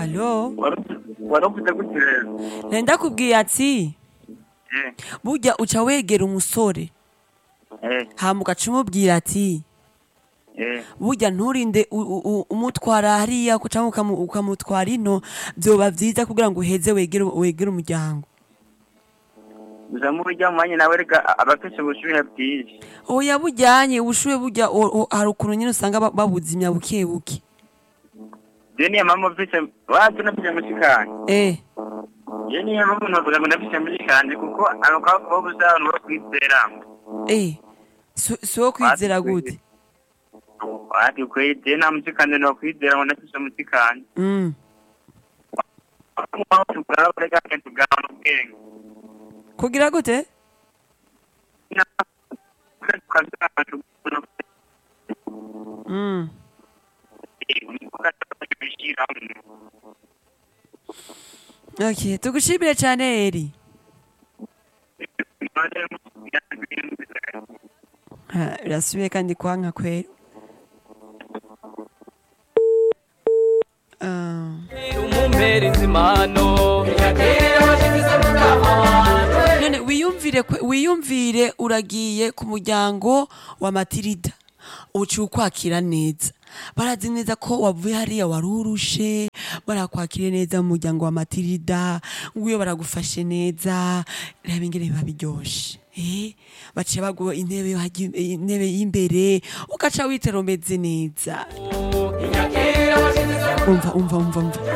alo wari ufite gute rero nari ndakubwiye ati Eh, burya uca wegera umusore eh, hama ugaca umubwira ati eh. burya nturinde u- u- u- umutwara hariya cyangwa ukamu- ukamutwara ino byoba byiza kugira ngo uheze wegere wegere umuryango gusa mu buryo mwanya nawe reka aba afise ubushuhe bwinshi oya bujyanye ubushuhe burya o- o- hari ukuntu nyine usanga ba- babuzimya buke buke je niyo mpamvu mfise wacu nafise mushikanje eh je niyo mpamvu novuga ngo nafise mushikanje kuko ako kaboko busa abantu bo kwizera eh si si wo kwizera gute wati kweli je nta mushikanje no kwizera ngo nafise mushikanje mm. tugaba reka tugaba ubwenge kugira gute mm. okay tugushimire cyane eri Ha, birasubiye kandi kwanka kwera Ah. umumpereza impano none wiyumvire kwe- wiyumvire uragiye ku muryango wa matirida uciye ukwakira neza barazi neza ko wavuye hariya wari urushe barakwakire neza mu muryango wa matirida nguyo baragufashe neza reba ingene biba biryoshe Eh, baciye baguha intebe yo hagi- intebe y'imbere ugaca witera umeze neza umva umva umva umva